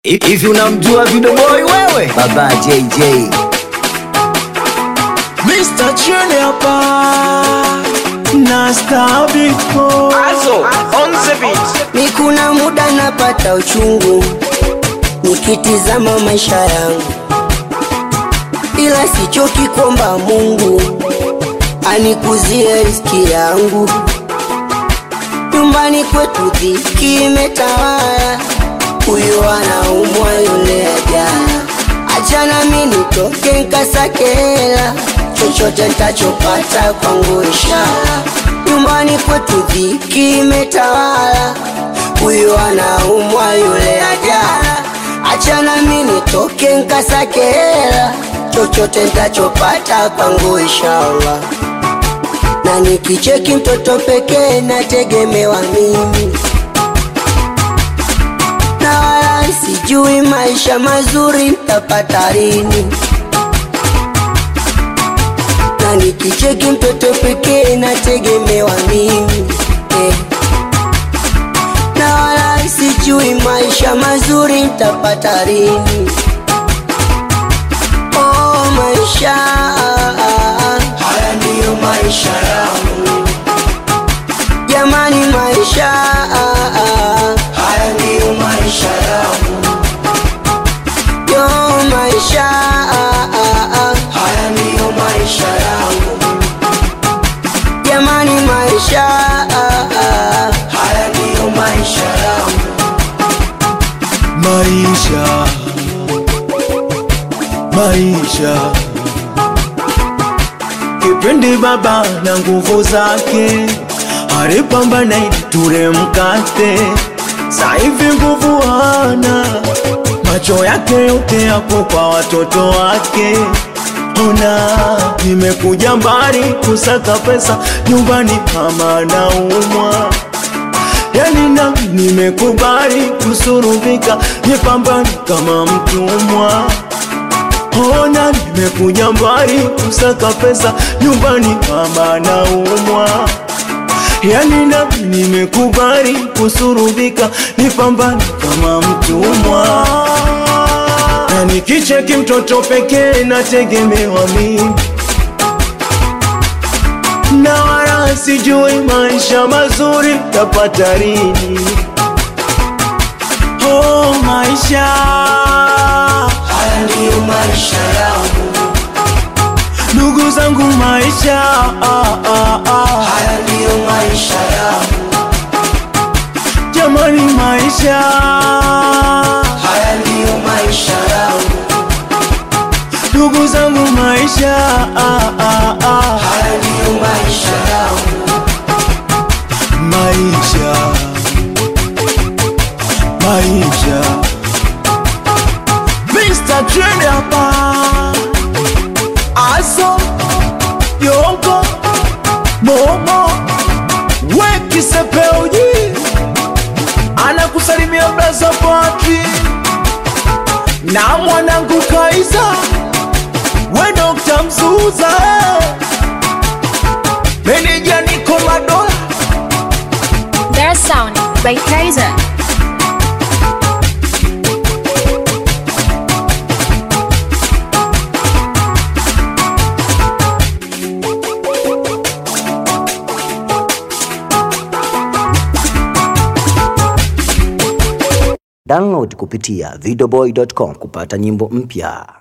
Hivi unamjua Video Boy wewe? Baba JJ. Mr. Chene hapa na Star Biko Also, on the beat. Ni kuna muda napata uchungu nikitizama maisha yangu, ila sichoki kuomba Mungu anikuzie riziki yangu. Nyumbani kwetu dhiki imetawala, huyu anaumwa yule ajala. Achana mi nitoke nkasake hela, chochote ntachopata kwangu ishara. Nyumbani kwetu dhiki imetawala, huyu anaumwa yule ajala. Achana mi nitoke nkasake hela, chochote ntachopata kwangu inshallah na nikicheki mtoto pekee nategemewa mimi, na wala sijui maisha mazuri ntapata lini. Na nikicheki mtoto pekee nategemewa mimi eh. Na wala sijui maisha mazuri ntapata lini. Oh, maisha haya ndiyo maisha yangu, jamani, maisha haya ndiyo maisha yangu, yo maisha haya ndiyo maisha yangu, jamani, maisha haya ndiyo maisha yangu, maisha maisha kipindi baba na nguvu zake alipambana ili ture mkate, saivi nguvu hana, macho yake yote yako kwa watoto wake. Ona, nimekuja mbali kusaka pesa, nyumbani mama naumwa, yani nami nimekubali kusurubika, nipambane kama mtumwa. Ona nimekuja mbali kusaka pesa, nyumbani mama naumwa, yani nami nimekubali kusurubika, nipambane kama mtumwa, na nikicheki mtoto pekee nategemewa mimi, na wala sijui maisha mazuri tapata lini. Oh, maisha haya ndiyo maisha yangu, ndugu zangu, maisha ah, ah, ah. haya ndiyo maisha yangu, jamani, maisha haya ndiyo maisha yangu, ndugu zangu, maisha ah, ah, ah. haya ndiyo maisha yangu, maisha maisha Mr. Trend hapa Aso Yongo Momo Weki Sepeuji Anakusalimia Blaza Patri Na mwanangu Kaiza We Dr. Mzuza Meneja Niko Madola Their sound by Kaiser. Download kupitia videoboy.com kupata nyimbo mpya.